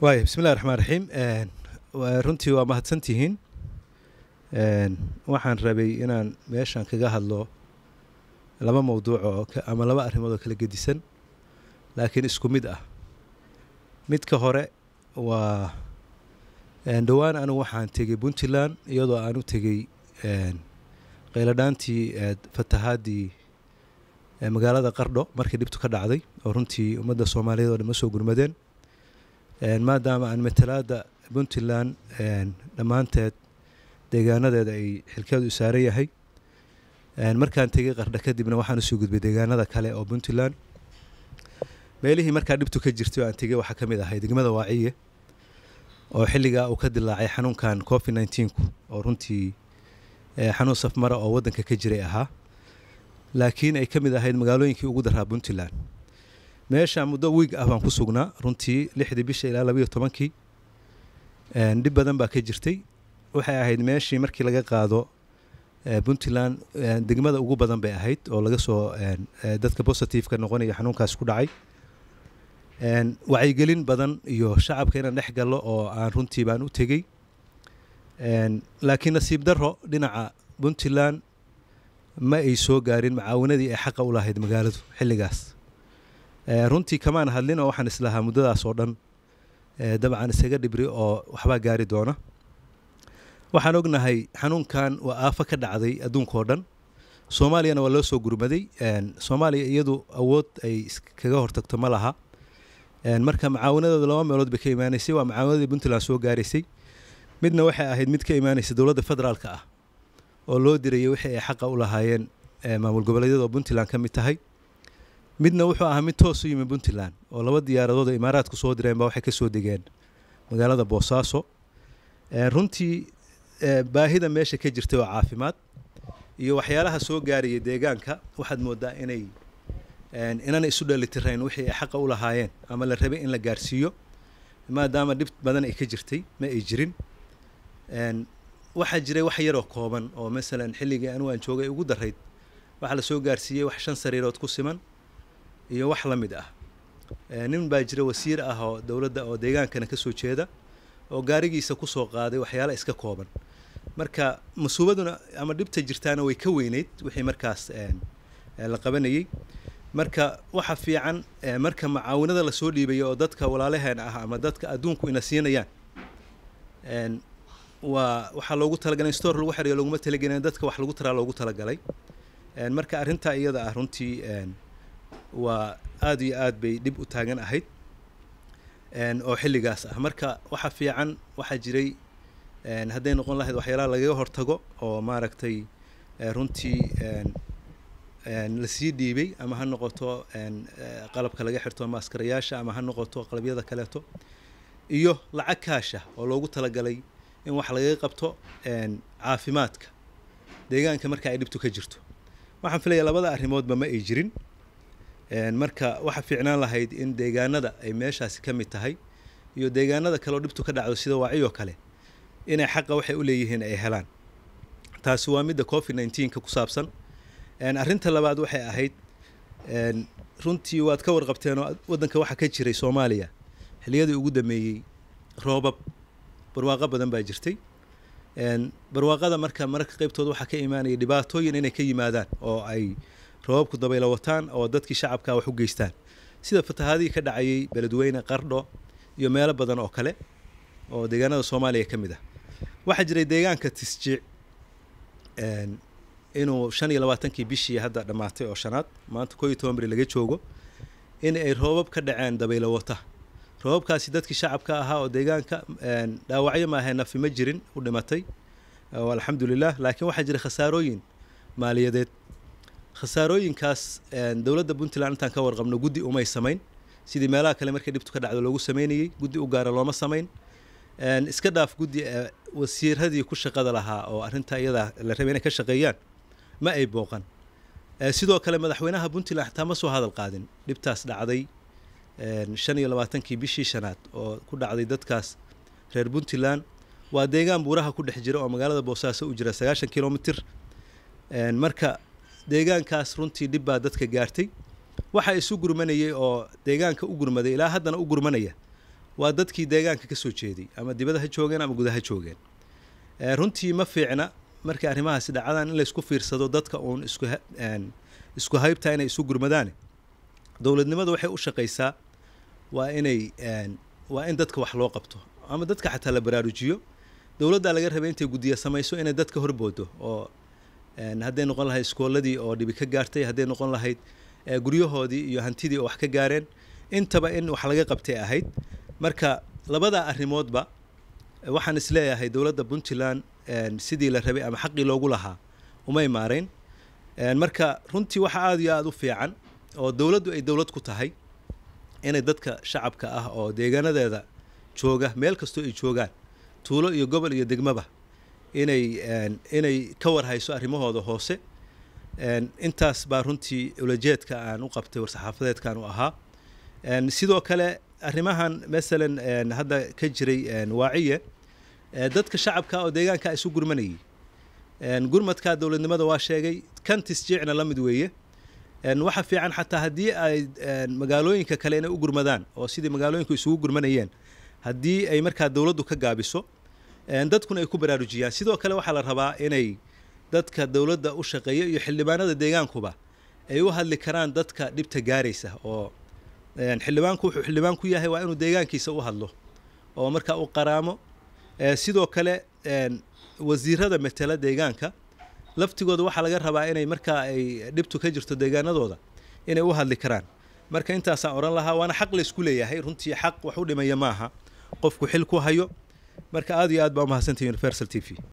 waaya bismillahi raxmaan raxiim runtii waa mahadsantihiin waxaan rabay inaan meeshan kaga hadlo laba mawduuc oo ama laba arrimood oo kala gedisan laakiin isku mid ah midka hore waa dhowaan anigu waxaan tegey puntland iyadoo aan u tegey qayladhaantii fatahaadii magaalada qardho markii dhibtu ka dhacday oo runtii ummadda soomaaliyeed oo dhan ma soo gurmadeen maadaama aan matalaada puntland dhammaanteed deegaanadeeda ay xilkeedu u saaran yahay markaan tegey qardho kadibna waxaan usoo gudbay deegaanada kale oo puntland meelihii markaa dhibtu ka jirtay oo aan tegey waxaa ka mid ahay degmada waaciye oo xilligaa uu ka dilaacay xanuunkan covid nneteen-ku oo runtii xanuun safmara oo waddanka ka jiray ahaa laakiin ay ka mid ahayd magaalooyinkii ugu daraa puntland meesha muddo wiig ah baan ku sugnaa runtii lixdii bisha ilaa labayo tobankii dhib badan baa ka jirtay waxay ahayd meeshii markii laga qaado puntland degmada ugu badan bay ahayd oo laga soo dadka positiveka noqonaya xanuunkaas ku dhacay wacyigelin badan iyo shacabka inaan dhex gallo oo aan runtii baan u tegey laakiin nasiib darro dhinaca puntland ma ay soo gaarin macaawanadii ay xaqa u lahayd magaaladu xilligaas runtii kamaan hadlin oo waxaan islahaa muddadaas oo dhan dabcan isaga dhibri oo waxbaa gaari doona waxaan ognahay xanuunkan waa aafo ka dhacday adduunkao dhan soomaaliyana waa loo soo gurmaday soomaaliya iyadu awood ay kaga hortagto ma laha marka macaawanadooda laba meelood bay ka imaanaysay waa macaawanadii puntland soo gaaraysay midna waxay ahayd mid ka imaanaysa dowladda federaalka ah oo loo dirayay wixii ay xaqa u lahaayeen maamul goboleedyada oo puntland ka mid tahay midna wuxuu ahaa mid toos u yimi puntland oo laba diyaaradood oo imaaraadku soo direen baa waxay ka soo degeen magaalada boosaaso runtii baahida meesha ka jirtay oo caafimaad iyo waxyaalaha soo gaaraya deegaanka waxaad moodaa inay inana isu dheelitirayn wixii ay xaqa u lahaayeen ama la rabay in la gaarsiiyo maadaama dhib badan ay ka jirtay ma ay jirin waxaa jiray wax yaroo kooban oo masalan xilligii anigu aan joogay ugu darayd waxaa la soo gaarsiiyey wax shan sariirood ku siman iyo wax la mid ah nin baa jira wasiir ah oo dowladda oo deegaankana ka soo jeeda oo gaarigiisa ku soo qaaday waxyaala iska kooban marka masuubaduna ama dhibta jirtaana way ka weyneyd wixii markaas la qabanayey marka waxa fiican marka macaawinada lasoo dhiibaya oo dadka walaalaheen ah ama dadka adduunku ina siinayaan waa waxaa loogu talagalay in store lagu xiriyo loguma talagelin dadka wax lagu taraa loogu talagalay marka arrintaa iyada ah runtii waa aada iyo aad bay dhib u taagan ahayd oo xilligaas ah marka waxa fiican waxaa jiray hadday noqon lahayd waxyaalaha lagaga hortago oo maaragtay runtii lasii dhiibay ama ha noqoto qalabka laga xirto maaskarayaasha ama ha noqoto qalabyada kaleeto iyo lacag kaasha oo loogu talagalay in wax lagaga qabto caafimaadka deegaanka marka ay dhibtu ka jirto waxaan filaya labada arrimoodba ma ay jirin marka waxa fiicnaan lahayd in deegaanada ay meeshaasi ka mid tahay iyo deegaanada kale oo dhibtu ka dhacdo sida waaciyoo kale inay xaqa waxay u leeyihiin ay helaan taasi waa midda covid nneteen-ka ku saabsan arrinta labaad waxay ahayd runtii waad ka warqabteen oo waddanka waxaa ka jiray soomaaliya xilliyadii ugu dameeyey roobab barwaaqo badan baa jirtay barwaaqada marka mararka qaybtooda waxaa ka imaanaya dhibaatooyin inay ka yimaadaan oo ay roobabku dabaylo wataan oo dadkii shacabkaa wax u geystaan sida fatahaadihii ka dhacayay beledweyne qardho iyo meelo badan oo kale oo deegaanada soomaaliya ka mid ah waxaa jiray deegaanka tisjiic inuu shan iyo labaatankii bishii hadda dhammaatay oo shanaad maanta koo iyo toban beri laga joogo in ay roobab ka dhaceen dabaylo wata roobabkaasi dadkii shacabka ahaa oo deegaanka dhaawacyo maahae nafi ma jirin u dhimatay alxamdulilah laakiin waxaa jiray khasaarooyin maaliyadeed khasaarooyinkaas dowladda puntland intaan ka warqabno guddi umay samayn sidii meelaha kale markii dhibtu ka dhacdo loogu sameynayey guddi u gaara looma samayn iska dhaaf guddi wasiiradii ku shaqada lahaa oo arrintaa iyadaa la rabay inay ka shaqeeyaan ma ay booqan sidoo kale madaxweynaha puntland xataa ma soo hadal qaadin dhibtaas dhacday shan iyo labaatankii bishii shanaad oo ku dhacday dadkaas reer puntland waa deegaan buuraha ku dhex jira oo magaalada boosaaso u jira sagaashan kilomitr marka deegaankaas runtii dhib baa dadka gaartay waxa isu gurmanayay oo deegaanka u gurmaday ilaa haddana u gurmanaya waa dadkii deegaanka ka soo jeeday ama dibada ha joogeen ama gudaha joogeen runtii ma fiicna markay arrimahaasi dhacdaan in laysku fiirsado dadka uun isku isku haybtaa inay isu gurmadaane dowladnimada waxay u shaqaysaa waa inay waa in dadka wax loo qabto ama dadka xataa la baraarujiyo dowladdaa laga rabay intay guddiya samayso inay dadka horboodo oo hadday noqon lahayd iskooladii oo dhibi ka gaartay hadday noqon lahayd guryahoodii iyo hantidii oo wax ka gaareen intaba in wax laga qabtay ahayd marka labadaa arrimoodba waxaan isleeyahay dowladda puntland sidii la rabay ama xaqii loogu lahaa umay maarayn marka runtii waxa aada iyo aada u fiican oo dowladdu ay dowlad ku tahay inay dadka shacabka ah oo deegaanadeeda jooga meel kastoo ay joogaan tuulo iyo gobol iyo degmaba inay inay ka warhayso arrimahooda hoose intaas baa runtii ulajeedka aan u qabtay war-saxaafadeedkan u ahaa sidoo kale arrimahan masalan hadda ka jiray waaciye dadka shacabka oo deegaanka isu gurmanayay gurmadka dowladnimada waa sheegay kan tisjiicna la mid weeye waxa fiican xataa haddii ay magaalooyinka kale inay u gurmadaan oo sidii magaalooyinku isugu gurmanayeen haddii ay markaa dowladdu ka gaabiso dadkuna ay ku baraarujiyaan sidoo kale waxaa la rabaa inay dadka dowladda u shaqeeya iyo xildhibaanada deegaankuba ay u hadli karaan dadka dhibta gaaraysa oo xildhibaanku wuxuu xildhibaan ku yahay waa inuu deegaankiisa u hadlo oo markaa u qaraamo sidoo kale wasiirada matela deegaanka laftigooda waxaa laga rabaa inay markaa ay dhibtu ka jirto deegaanadooda inay u hadli karaan marka intaasaan odhan lahaa waana xaq laysku leeyahay runtii xaq wax u dhimaya maaha qofku xil ku hayo marka aada iyo aad baa umahadsantahi universal t v